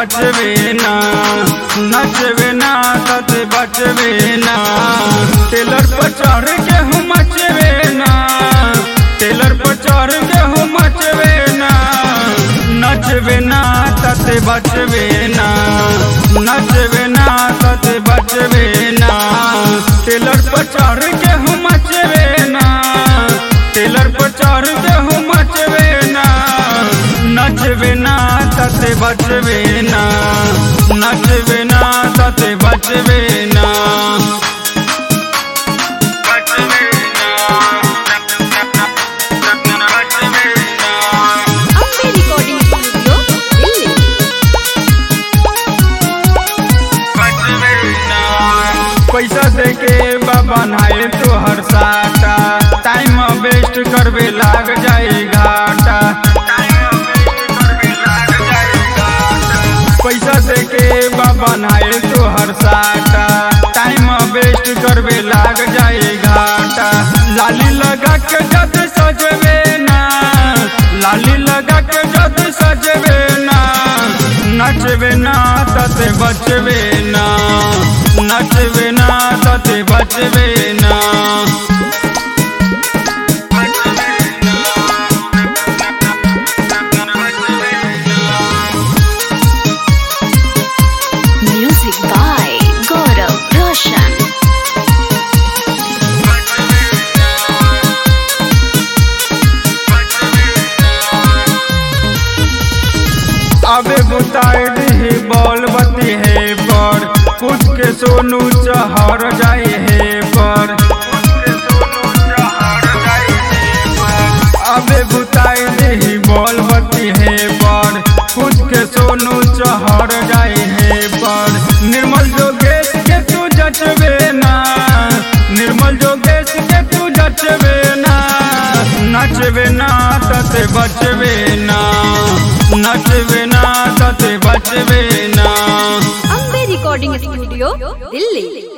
बचबे ना नचबे ना तते बचबे ना टेलर पर चढ़ के हम मचबे ना टेलर पर चढ़ के हम मचबे ना नचबे ना तते बचबे ना नचबे ना तते बचबे ना टेलर पर चढ़ के हम मचबे ना टेलर पर चढ़ के हम मचबे ना नचबे ना तते बचबे ना नचबे ना तते बचबे ना बचबे ना बचबे ना अम्बे रिकॉर्डिंग स्टूडियो दिल्ली पैसा दे के बाबा नहाए तो हर साटा टाइम वेस्ट करबे लाग जाए घाटा पैसा दे के बाबा नहाए तो हर साटा टाइम वेस्ट करबे लाग जाए घाटा लाली लगा के जद सजबे ना लाली लगा के जद सजबे ना नचबे ना तते बचबे ना नचबे ना तते बचबे ना म्यूजिक बाय गौरव रोशन अबे बुताई दी बॉल बती है पर कुछ के सोनू चहर जाए है पर अबे बुताई दी बॉल बती है पर कुछ के सोनू चहर जाए है पर निर्मल जोगेश के तू जचबे ना निर्मल जोगेश के तू जचबे ना नचबे ना तते बचबे ना नचबे ना तते बचबे ना अम्बे रिकॉर्डिंग स्टूडियो दिल्ली